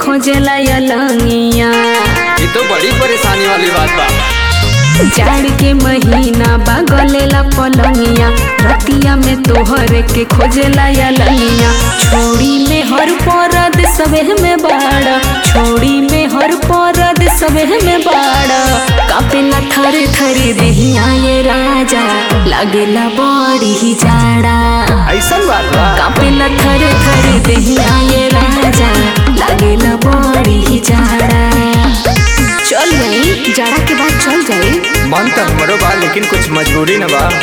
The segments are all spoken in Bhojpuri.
खोजला अलंगिया ये तो बड़ी परेशानी वाली बात बा जाड़ के महीना बा गलेला पलंगिया रतिया में तोहर के खोजला अलंगिया छोड़ी में हर परद सबे में बाड़ा छोड़ी में हर परद सबे में बाड़ा कापेला थर थर देहिया ये राजा लागेला बड़ी ही जाड़ा ऐसा बात बा कापेला थर थर देहिया ये राजा लागेला बड़ी ही जाड़ा चल गई जाड़ा के बाद चल जाई मन तो हमरो बा लेकिन कुछ मजबूरी न बा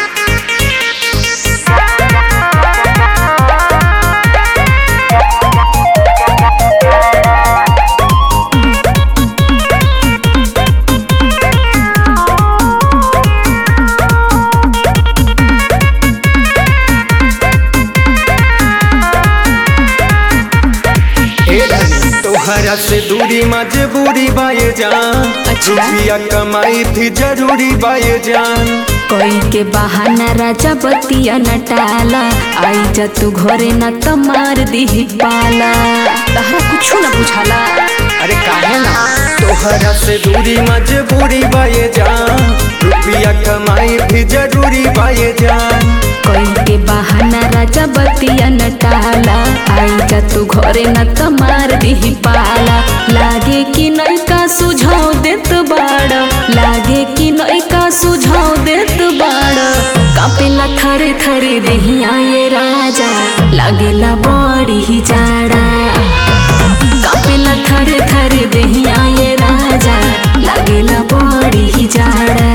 ए रानी, तोहरा से दूरी मजबूरी बाये जान अच्छा। रुपया कमाई भी जरूरी बाये जान कोई के बहाना राजा बतिया न टाला आई जा तू घरे न त मार दी पाला तहरा कुछ न बुझाला अरे काहे ना तोहरा से दूरी मजबूरी बाये जान रुपया कमाई भी जरूरी बाये जान कोई के बहाना राजा बतिया न टाला आई जा तू घरे न त मार दी पाला लागे कि नैका सुझाव देत बाड़ लागे कि नैका सुझाव देत बाड़ कापेला थरे थरे देहिया ये राजा लागेला बड़ी ही जाड़ा कापेला थरे थरे देहिया ये राजा लागेला बड़ी ही जाड़ा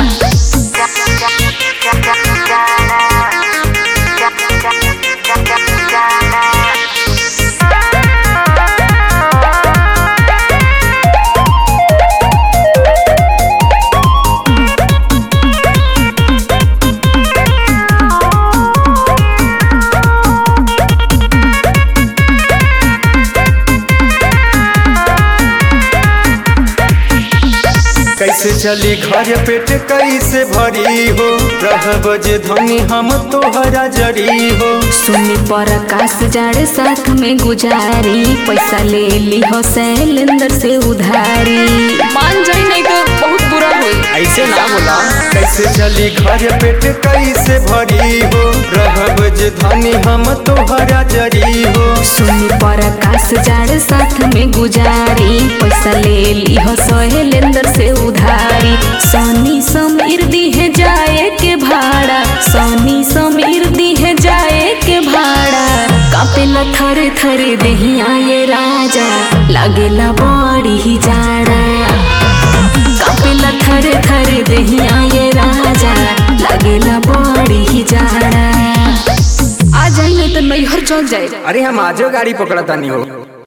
कैसे चली घर पेट कैसे भरी हो रहब जे धनी हम तोहरा जरी हो सुनी पर आकाश जाड़े साथ में गुजारी पैसा ले ली हो शैलेंद्र से उधारी मान जाई नहीं तो बहुत बुरा होई ऐसे ना बोला कैसे चली घर पेट कैसे भरी हो रहब जे धनी हम तोहरा जरी हो सुनी पर आकाश जाड़े साथ में गुजारी पैसा ले ली हो शैलेंद्र से उधारी सोनी समीर दी है जाए के भाड़ा सोनी समीर दी है जाए के भाड़ा कापेला थरे थरे देहिया ये राजा लागेला बड़ी ही जाड़ा कापेला थरे थरे देहिया ये राजा लागेला बड़ी ही जाड़ा आ जाई नहीं तो नैहर चल जाए अरे हम आजो गाड़ी पकड़ता नहीं हो